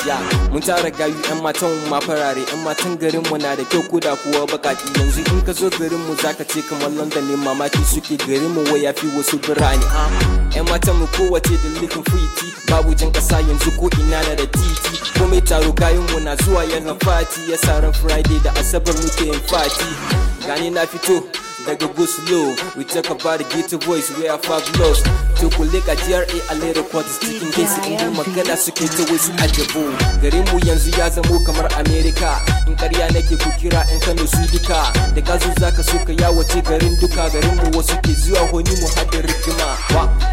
ya mun tara gayu yan matan ma farare yan matan garin mu na da kyau ko da kuwa bakaki yanzu in ka zo garin mu zaka ce kamar London ne mamaki suke garin mu waya fi wasu birane yan matan mu kowace da likin fiti babu jan kasa yanzu ko ina na da titi komai taro kayan mu na zuwa yana fati ya ran friday da asabar muke yin fati gani na fito daga go slow we talk about the ghetto voice we are fabulous to kulika GRA a little quarters cikin case in mu magana suke ta wasu ajabo garin mu yanzu ya zamo kamar America in karya nake ku kira in Kano su duka da gazu zaka so ka yawace garin duka garin mu wasu ke zuwa honi mu hada rigima wa